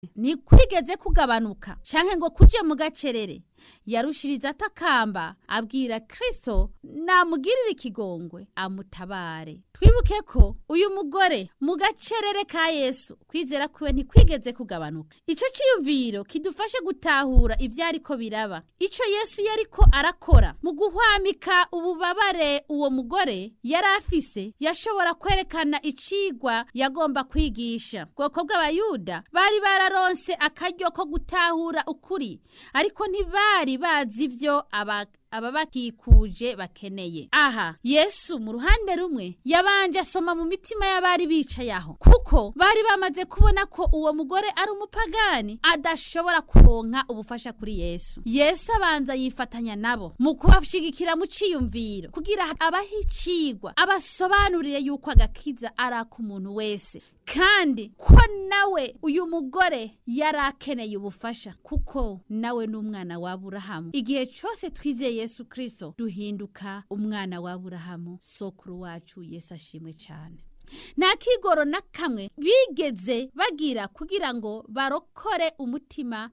ntikwigeze kugabanuka canke ngo kuje mu gacerere yarushiriza atakamba abwira kristo namugirire ikigongwe amutabare twibuke ko uyu mugore mu gacerere ka yesu kwizera kwiwe ntikwigeze kugabanuka ico ciyumviro kidufashe gutahura ivyariko biraba ico yesu yariko arakora mu guhwamika ububabare uwo mugore yari afise yashobora kwerekana icigwa yagomba kwigisha bwoko bw'abayuda bari bararonse akaryo ko gutahura ukuri ariko ntibari bazi ivyo aba ababakikuje bakeneye aha yesu mu ruhande rumwe yabanje asoma mu mitima y'abari bicaye aho kuko bari bamaze kubona ko uwo mugore ari umupagani adashobora kuronka ubufasha kuri yesu yesu abanza yifatanya nabo mu kubashigikira mu ciyumviro kugira abahe icigwa abasobanurire yuko agakiza ari ak'umuntu wese kandi ko nawe uyu mugore yari akeneye ubufasha kuko nawe ni umwana wa Aburahamu igihe cyose twizeye Yesu Kristo duhinduka umwana wa Aburahamu sokuru wacu Yesu ashimwe cyane nta kigoro na kamwe bigeze bagira kugira ngo barokore umutima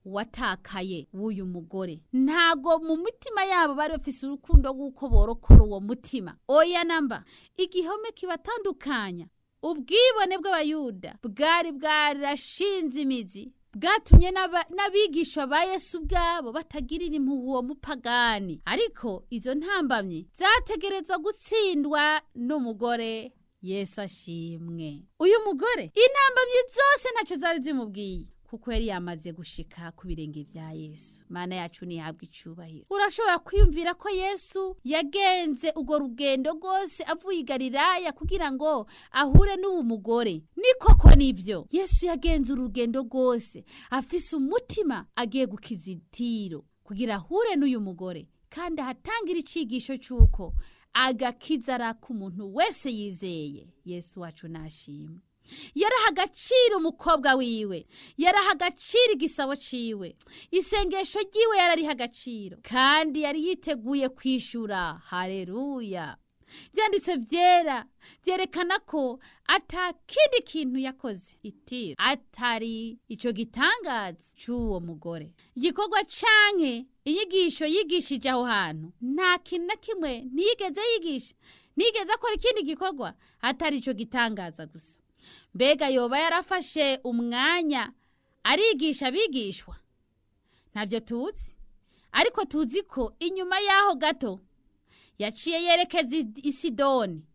watakaye w'uyu mugore ntago mu mitima yabo bari bafise urukundo rw'uko borokora uwo mutima oya namba igihome kibatandukanya ubwibone bw'abayuda bwari bwarashinze imizi bwatumye n'abigishwa ba yesu ubwabo batagirira impuhwe uwo mupagani ariko izo ntambamyi zategerezwa gutsindwa n'umugore yesu ashimwe uyu mugore intambamyi zose ntacyo zari zimubwiye kuko yari yamaze gushika ku birenge vya Yesu mana yacu nihabwa icubahiro urashobora kwiyumvira ko Yesu yagenze ugo rugendo rwose avuye i Galilaya kugira ngo ahure n'uwo mugore ni koko nivyo Yesu yagenze urugendo rwose afise umutima agiye gukiza itiro kugira ahure n'uyu mugore kandi ahatangira icigisho c'uko agakiza ari ak'umuntu wese yizeye Yesu wacu nashimwe yaraha agaciro umukobwa wiwe yaraha agaciro igisabo ciwe isengesho ryiwe yarariha agaciro kandi yari yiteguye kwishura hareruya byanditse byera byerekana ko atakindi kintu yakoze itiro atari ico gitangaza c'uwo mugore igikorwa canke inyigisho yigishije aho hantu nta kintu na kimwe ntiyigeze yigisha ntiyigeze akora ikindi gikorwa atari ico gitangaza gusa mbega yoba yarafashe umwanya arigisha abigishwa ntabyo tuzi ariko tuzi ko inyuma y'aho gato yaciye yerekeza i sidoni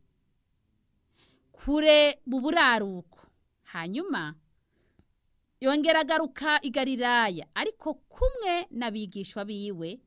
kure mu buraruko hanyuma yongera agaruka i galilaya ariko kumwe n'abigishwa biwe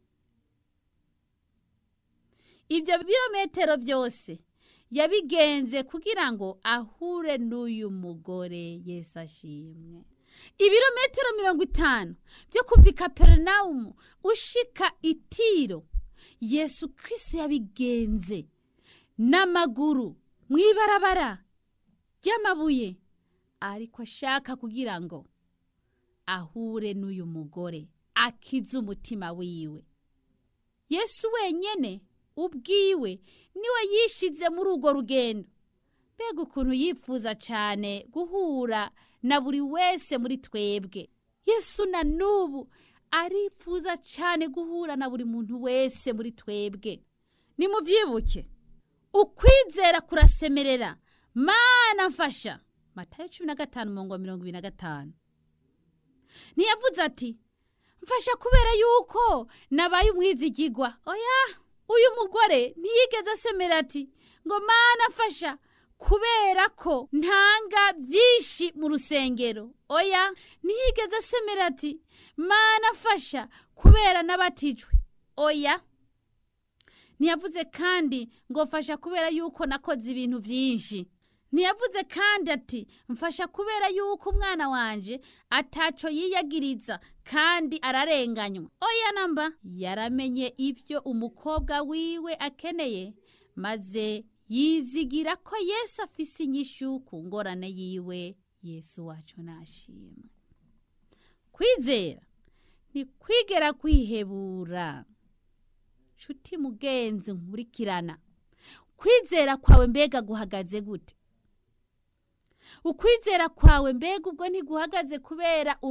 ibyo birometero byose yabigenze kugira ngo ahure n'uyu mugore Yesu ashimwe ibirometero mirongo itanu byo kuva i kaperinawumu ushika itiro yesu kirisi yabigenze n'amaguru mu ibarabara ry'amabuye ariko ashaka kugira ngo ahure n'uyu mugore akize umutima wiwe yesu wenyine ubwiwe niwe yishize muri urwo rugendo mbega ukuntu yifuza cyane guhura na buri wese muri twebwe yesu na n'ubu arifuza cyane guhura na buri muntu wese muri twebwe nimubyibuke ukwizera kurasemerera mana mfasha matayo cumi na gatanu mirongo mirongo ibiri na gatanu ntiyavuze ati mfasha kubera yuko nabaye umwizigigwa oya uyu mugore ntiyigeze asemera ati ngo mana mfasha kubera ko ntanga byinshi mu rusengero oya ntiyigeze asemera ati mana mfasha kubera n'abatijwe oya ntiyavuze kandi ngo mfasha kubera yuko nakoze ibintu byinshi ntiyavuze kandi ati mfasha kubera yuko umwana wanje ataco yiyagiriza kandi ararenganywa oya namba yaramenye ibyo umukobwa wiwe akeneye maze yizigira ko yesu afise inyishu ku ngorane yiwe yesu wacu nashimwe kwizera ni kwigera kwihebura nshuti mugenzi nkurikirana kwizera kwawe mbega guhagaze gute ukwizera kwawe mbega ubwo ntiguhagaze kubera